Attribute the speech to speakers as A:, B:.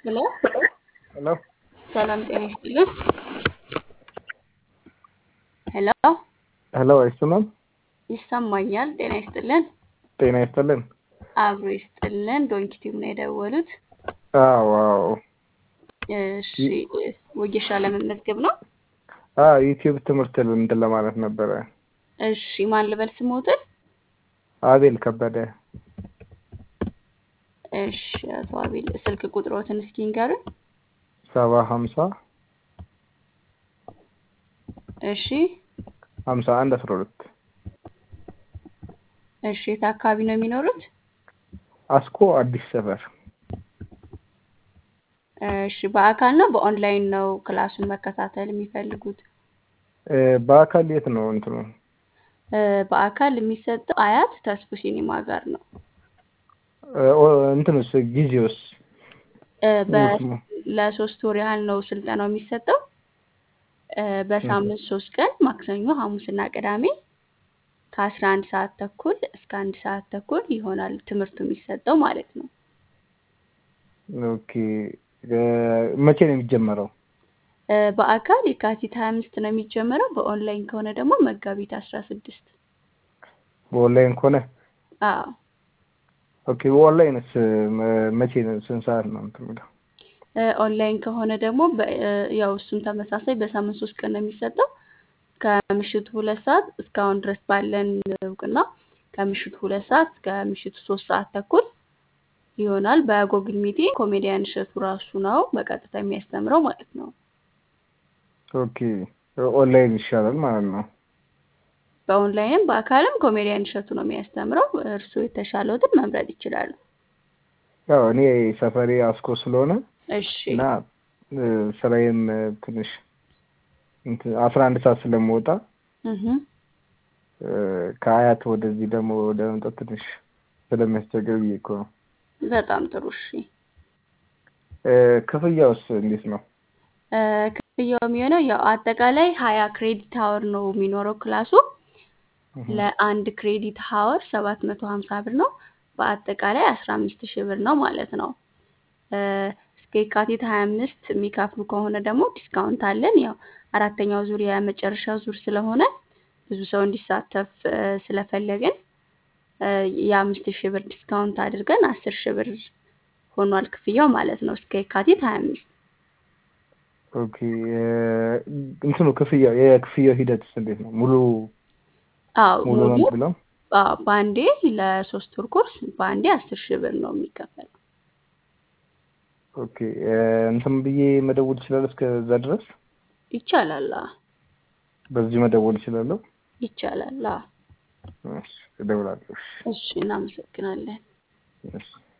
A: ሄሎ
B: ሄሎ
A: ሰላም ጤና ይስጥልን። ሄሎ
B: ሄሎ አይሰማም?
A: ይሰማኛል። ጤና ይስጥልን።
B: ጤና ይስጥልን።
A: አብሮ ይስጥልን። ዶንኪቲቭ ነው የደወሉት።
B: አዎ አዎ
A: እሺ ወጌሻ ለመመዝገብ ነው።
B: አዎ ዩቲዩብ ትምህርት እንትን ለማለት ነበረ።
A: እሺ ማን ልበል ስሞትን?
B: አቤል ከበደ
A: እሺ አቶ አቤል ስልክ ቁጥሮትን እስኪ ንገሩን።
B: ሰባ ሀምሳ
A: እሺ
B: ሀምሳ አንድ አስራ ሁለት
A: እሺ የት አካባቢ ነው የሚኖሩት?
B: አስኮ አዲስ ሰፈር
A: እሺ በአካል ነው በኦንላይን ነው ክላሱን መከታተል የሚፈልጉት?
B: እ በአካል የት ነው እንትኑ?
A: እ በአካል የሚሰጠው አያት ተስፉ ሲኒማ ጋር ነው።
B: እ ኦ እንትኑስ ጊዜውስ?
A: እ በ
B: ስሙ?
A: ለሶስት ወር ያህል ነው ስልጠናው የሚሰጠው። እ በሳምንት ሶስት ቀን ማክሰኞ፣ ሐሙስና ቅዳሜ ከአስራ አንድ ሰዓት ተኩል እስከ አንድ ሰዓት ተኩል ይሆናል ትምህርቱ የሚሰጠው ማለት ነው።
B: ኦኬ እ መቼ ነው የሚጀመረው?
A: እ በአካል የካቲት ሀያ አምስት ነው የሚጀመረው። በኦንላይን ከሆነ ደግሞ መጋቢት አስራ ስድስት
B: በኦንላይን ከሆነ
A: አዎ
B: ኦኬ በኦንላይንስ መ- መቼ ነው ስንት ሰዓት ነው እንትን የሚለው?
A: እ ኦንላይን ከሆነ ደግሞ በ- እ ያው እሱም ተመሳሳይ በሳምንት ሶስት ቀን ነው የሚሰጠው ከምሽቱ ሁለት ሰዓት እስካሁን ድረስ ባለን እውቅና ከምሽቱ ሁለት ሰዓት እስከ ምሽቱ ሶስት ሰዓት ተኩል ይሆናል። በጎግል ሚቲንግ ኮሜዲያን እሸቱ ራሱ ነው በቀጥታ የሚያስተምረው ማለት ነው።
B: ኦኬ ኦንላይን ይሻላል ማለት ነው።
A: በኦንላይንም በአካልም ኮሜዲያን እሸቱ ነው የሚያስተምረው። እርስዎ የተሻለውትን መምረጥ ይችላሉ።
B: ያው እኔ ሰፈሬ አስኮ ስለሆነ
A: እሺ
B: እና እ ስራዬም እ ትንሽ እንትን አስራ አንድ ሰዓት ስለምወጣ
A: እህ
B: እ ከአያት ወደዚህ ደግሞ ወደ መምጣት ትንሽ ስለሚያስቸግር ብዬ እኮ ነው።
A: በጣም ጥሩ እሺ።
B: እ ክፍያውስ እንዴት ነው?
A: እ ክፍያው የሚሆነው ያው አጠቃላይ ሀያ ክሬዲት ሀወር ነው የሚኖረው ክላሱ
B: እህ
A: ለአንድ ክሬዲት ሀወር ሰባት መቶ ሀምሳ ብር ነው። በአጠቃላይ አስራ አምስት ሺህ ብር ነው ማለት ነው። እ እስከ የካቲት ሀያ አምስት የሚከፍሉ ከሆነ ደግሞ ዲስካውንት አለን። ያው አራተኛው ዙር የመጨረሻው ዙር ስለሆነ ብዙ ሰው እንዲሳተፍ እ ስለፈለግን እ የአምስት ሺህ ብር ዲስካውንት አድርገን አስር ሺህ ብር ሆኗል ክፍያው ማለት ነው እስከ የካቲት ሀያ አምስት
B: ኦኬ እ እንትኑ ክፍያው የክፍያው ሂደትስ እንዴት ነው? ሙሉ
A: አዎ
B: ሙሉ ነው
A: ሙሉ
B: ብለው
A: አዎ በአንዴ ለሶስት ወር ኮርስ በአንዴ አስር ሺህ ብር ነው የሚከፈለው።
B: ኦኬ እ እንትን ብዬ መደወል እችላለሁ እስከዛ ድረስ
A: ይቻላል። አዎ
B: በዚህ መደወል እችላለሁ?
A: ይቻላል። አዎ
B: እሺ እደውላለሁ። እሺ
A: እሺ እናመሰግናለን።
B: እሺ